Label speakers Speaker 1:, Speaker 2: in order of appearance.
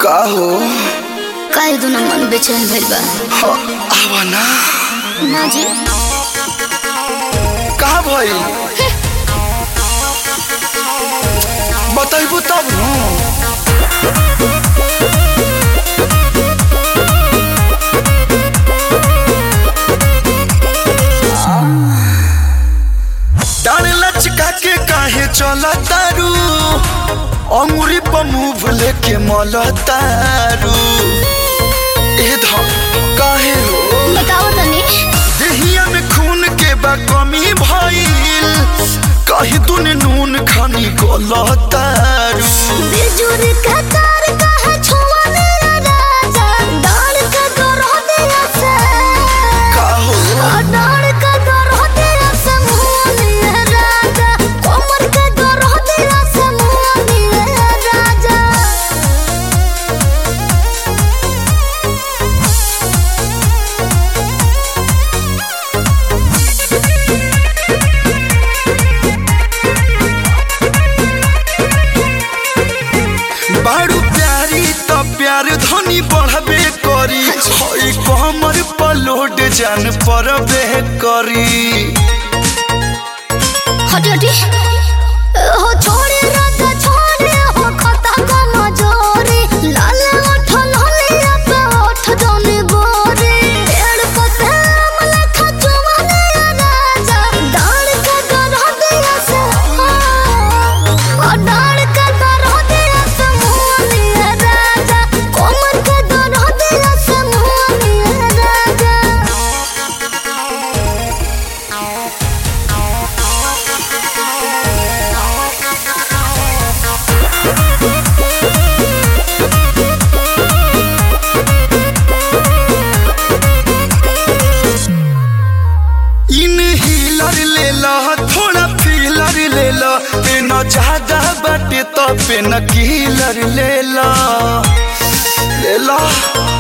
Speaker 1: का हो
Speaker 2: काहे दुना मन बेचैन भइल बा
Speaker 1: ह, आवा ना
Speaker 2: ना जी
Speaker 1: का भई बताइबू तब न डाल लचका के काहे चला तारू अंगुरी पर मुंह लेके मल तारू ए ध काहे हो
Speaker 2: बताओ तनी
Speaker 1: देहिया में खून के बा कमी भइल कहीं तूने नून खानी गलतारू
Speaker 2: बिजुर का तार काहे छुआ मेरा राजा डाल का गरह दिया से
Speaker 1: का हो
Speaker 2: डाल का गरह दिया से मुंह मेरा राजा कोमर का गरह दिया से मुंह मेरा राजा
Speaker 1: बारू प्यारी त प्यार धनी बढ़बे करी हई कमर पर लोड जान परबे करी
Speaker 2: हटी हटी हो छोड़े राजा छोड़े हो खता का मजोरे लाल ओठ लाल पे ओठ दोने गोरे पेड़ पते अमला खचवाने राजा डाल के गरह दिया से ओ डाल के गरह दिया से मुंह राजा कोमर के गरह दिया से मुंह राजा
Speaker 1: इन हीलर ले ला थोड़ा फीलर ले ला पेन ज्यादा बाटे तो पेन कीलर ले ला ले ला